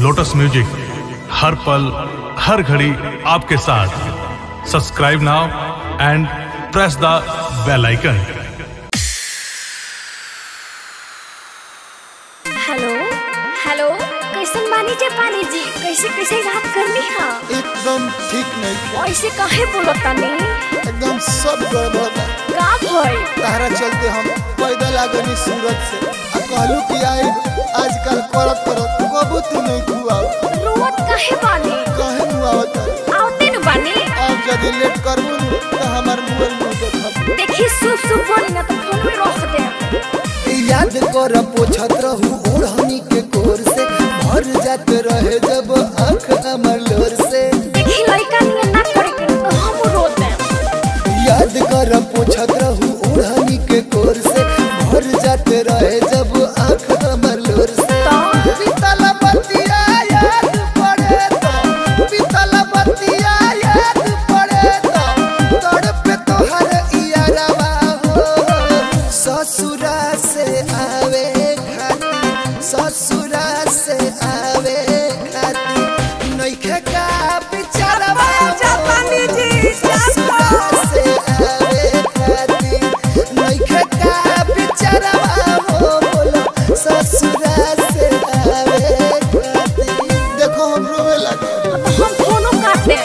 lotus music हर पल हर घड़ी आपके साथ subscribe now and press the bell icon hello hello कैसन बानी जे पानी जी कैसे कैसे याद करनी हा एकदम ठीक नहीं ऐसे काहे बोलत तानी एकदम सब गड़बड़ बा का भइल तारा चलते हम पैदल आ गनी सूरत से आ कहलू कि आई आजकल करत करत कबू तू नहीं खुआओ रोवत काहे बानी कहे मुआवत आवते न बानी अब यदि लेट करबू नु तो हमार मुंह मुंह देखब देखी सुप सुप बोली ना तो फोन में रख दे याद कर पोछत रहू ओढ़नी के कोर से भर जात रहे जब आंख हमर लोर से देखी लड़का नियन ना करे के तो हम रो दे याद कर पोछत रहू ओढ़नी के कोर से भर जात रहे जब आंख हमर लोर से तो बीतल बतिया याद पड़े तो बीतल बतिया याद पड़े तो तड़प तोहर इयारवा हो ससुरा से आवे खाती ससुरा से आवे खाती नइखे का बिचारवा जापानी जी, ससुरा से आवे खाती नइखे का बिचारवा हो बोलो ससुरा से आवे खाती देखो हम रोवे लगे हम फोनो काट दे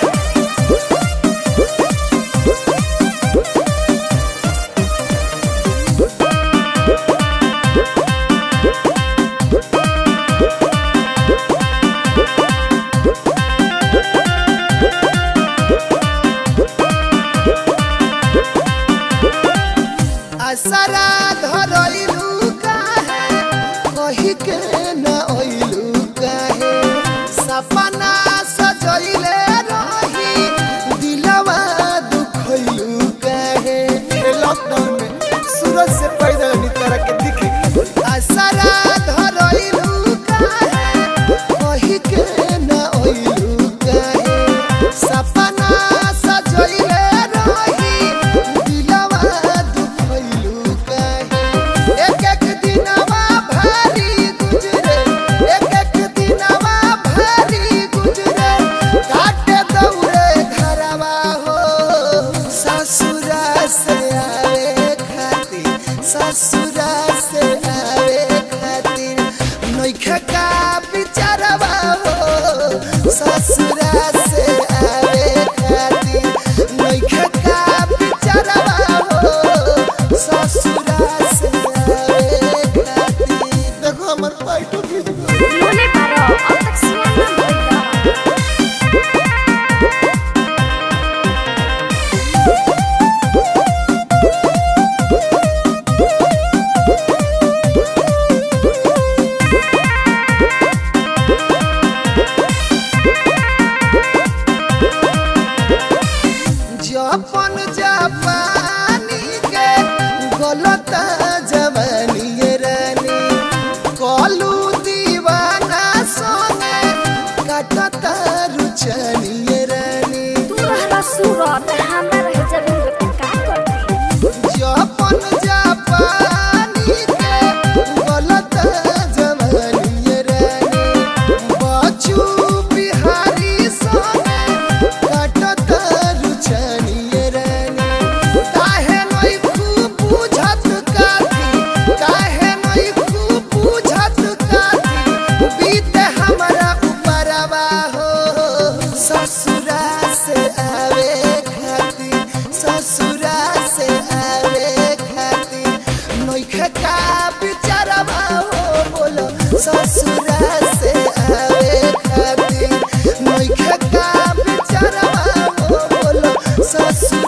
असरा धरइलू काहे कहि के न अइलू काहे सपना सजइले रही दिलवा दुखइलू काहे ए लॉकडाउन में सूरज से पैदल नितर के दिखे असरा धरइलू काहे कहि के न अइलू काहे सपना सजइले रही दिलवा दुखइलू काहे एक एक दिनवा भारी गुजरे एक एक दिनवा भारी गुजरे काटे दौड़े घरवा हो ससुरा से आवे खातिर ससुरा से आवे खातिर नइखे का बिचारवा हो ससुरा से आवे खातिर नइखे का बिचारवा हो ससुरा से आवे खातिर देखो हमर पाइटो खींच गयो बोले पारो अब तक सियान ना भइल जपन जापानी के गलत जवानी ये रानी कलू दीवाना सोने कटता रुचनी ये रानी तू रहला सूरत हमरा रहे जरूर का करती जपन जापानी के गलत जवानी ये रानी बचू बिहारी सोने कटता रुचनी ये रानी काहे नई खूब बुझत काठी काहे नई खूब बुझत काठी बीते हमरा ऊपरवा हो ससुरा से आवे खातिर ससुरा से आवे खातिर नइखे का बिचारवा हो बोलो ससुरा से आवे खातिर नइखे का बिचारवा हो बोलो ससुरा